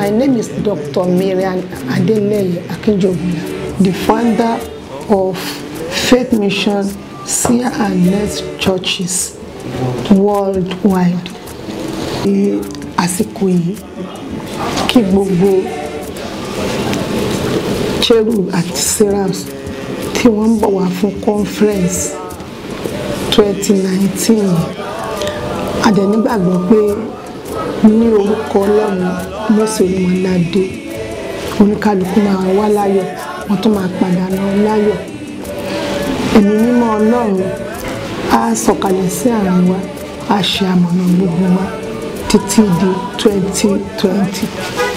My name is Dr. Marian Adeleye Akinjobula, the founder of Faith Mission Seer and Nurse Churches worldwide. Ní àsìkò yìí kí gbogbo cherub àti seraphs tí wọ́n ń bọ̀ wá fún conference 2019 a dẹ̀ nígbàgbọ́ pé ní orúkọ ọlọ́run mọ́sẹ̀ olúmọládé oníkálukú máa wá láyọ̀ wọ́n tún máa padà lọ láyọ̀ ẹ̀mí mímọ́ ọlọ́run á sọ̀kalẹ̀ sí àárín wa á ṣe àmọ̀nà gbogbo wa títí di 2020.